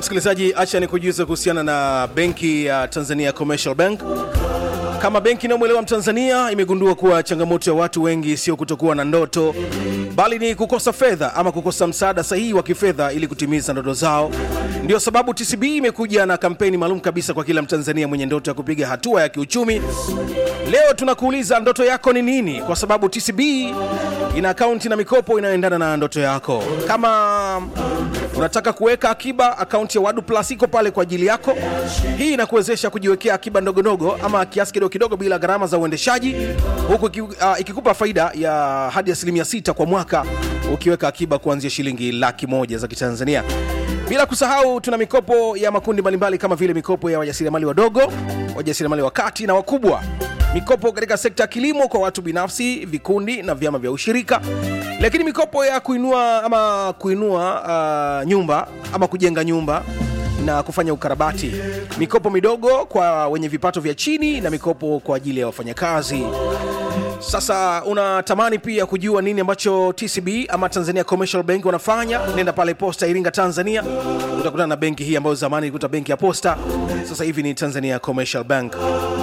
msikilizaji, acha ni kujuza kuhusiana na benki ya Tanzania Commercial Bank. Kama benki inayomwelewa Mtanzania imegundua kuwa changamoto ya watu wengi sio kutokuwa na ndoto, bali ni kukosa fedha ama kukosa msaada sahihi wa kifedha ili kutimiza ndoto zao. Ndio sababu TCB imekuja na kampeni maalum kabisa kwa kila Mtanzania mwenye ndoto ya kupiga hatua ya kiuchumi. Leo tunakuuliza ndoto yako ni nini, kwa sababu TCB ina akaunti na mikopo inayoendana na ndoto yako. Kama unataka kuweka akiba, akaunti ya Wadu Plus iko pale kwa ajili yako. Hii inakuwezesha kujiwekea akiba ndogo ndogo ama kiasi kidogo kidogo bila gharama za uendeshaji, huku iki- uh, ikikupa faida ya hadi asilimia sita kwa mwaka ukiweka akiba kuanzia shilingi laki moja za Kitanzania. Bila kusahau tuna mikopo ya makundi mbalimbali kama vile mikopo ya wajasiriamali wadogo, wajasiriamali wa kati na wakubwa, mikopo katika sekta ya kilimo kwa watu binafsi, vikundi na vyama vya ushirika, lakini mikopo ya kuinua ama kuinua uh, nyumba ama kujenga nyumba na kufanya ukarabati, mikopo midogo kwa wenye vipato vya chini na mikopo kwa ajili ya wafanyakazi. Sasa unatamani pia kujua nini ambacho TCB ama Tanzania Commercial Bank wanafanya? Nenda pale Posta Iringa, Tanzania, utakutana na benki hii ambayo zamani ilikuwa benki ya Posta, sasa hivi ni Tanzania Commercial Bank.